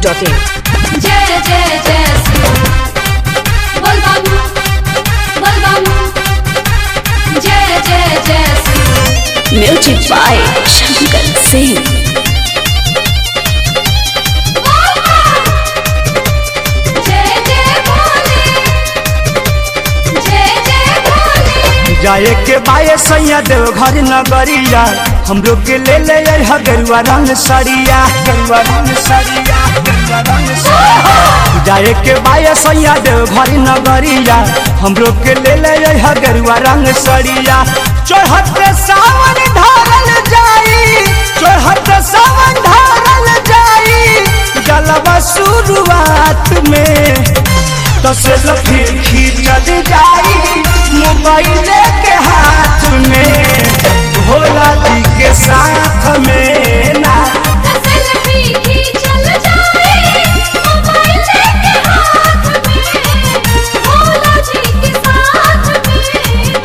masti.in. जय जय जय शिव बोल बाबू बोल बाबू जय जय जय Shiv Music by Shankar Singh. जय जय भोले जय जय भोले जाए के बाये सैया देव घर नगरिया हमरो के ले ले अइहा गेरुआ रंग सड़िया गेरुआ रंग सड़िया गेरुआ रंग सड़िया। जाए के बाये सैया देव घर नगरिया हमरो के ले ले अइहा गेरुआ रंग सड़िया चढ़त सावन ढारल जाई चढ़त सावन ढारल जाई जलवा शुरुआत में दस लफी खींचल जाई मोबाइल के हाथ में भोला जी के साथ में ना सेल्फी खींचल जाए मोबाइल लेके हाथ में भोला जी के साथ में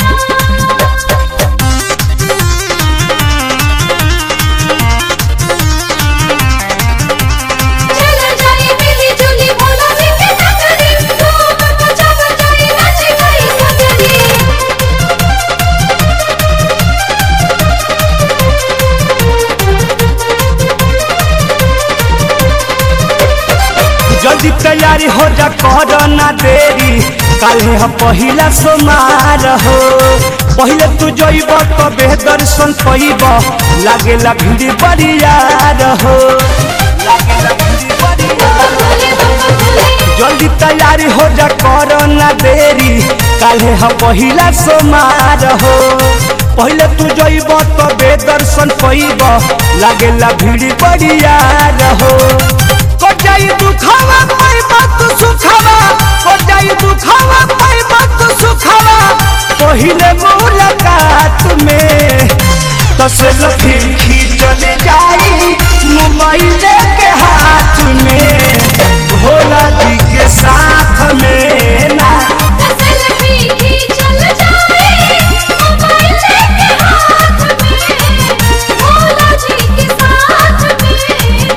चल जाए मिली जुली भोला जी के नगरी धूम मचाव जाए नाच गई सगरी जल्दी तैयारी हो जा कर ना देरी काल्हे हम पहिला सोमार हो पहिले तू जइब तबे दर्शन कइब लागेला भीड़ बड़ियार हो लागेला भीड़ बड़ियार भोले बाबा भोले जल्दी तैयारी हो जा कर ना देरी काल्हे हम पहिला सोमार हो पहिले तू जइब तबे दर्शन कइब लागेला भीड़ बड़ियार हो को जाई दुखावा पाइबा तू सुखावा को जाई दुखावा पाइबा तू सुखावा पहिले मुलाकात में दस लफी खींचल जाई मोबाइल के हाथ में भोला जी के साथ में ना सेल्फी खींचल जाए मोबाइल लेके हाथ में भोला जी के साथ में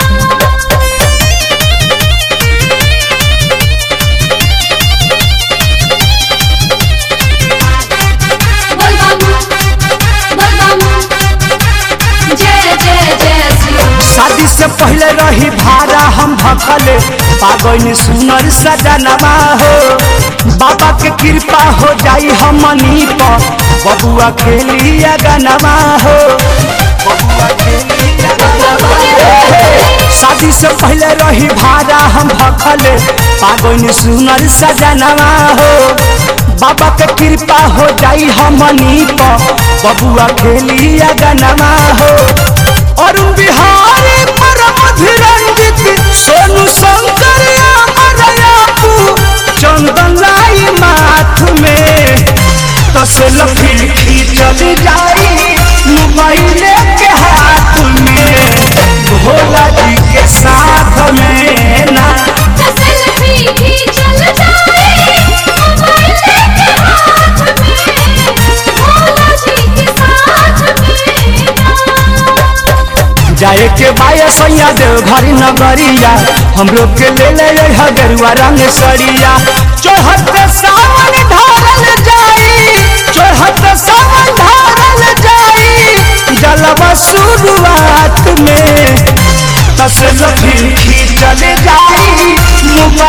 बोल बाबू बोल बाबू जय जय जय शिव शादी से पहले रही भाड़ा हम भखले पागल सुनर सजनवा हो बाबा के कृपा हो जाई हमनी पर बबुआ खेलिया गनवा हो बबुआ खेलिया गनवा हो। शादी से पहले रही भाड़ा हम भखले पागल सुनर सजनवा हो बाबा के कृपा हो जाई हमनी पर बबुआ खेलिया गनवा हो अरुण बिहारी परम धीरंजित सोनू शंकर अमर यापू चंदन लाई माथ में तस लफी खींचल जाई मोबाइल के हाथ में भोला जी के साथ में ना सेल्फी खींचल जाए मोबाइल लेके हाथ में भोला जी के साथ में जाए के बाया सैया देव घरी नगरिया हमरो के ले ले अइहा गेरुआ रंग सड़िया चढ़त सावन ढारल जाई चढ़त सावन ढारल जाई जलवा शुरुआत में तस लफी खींचल जाई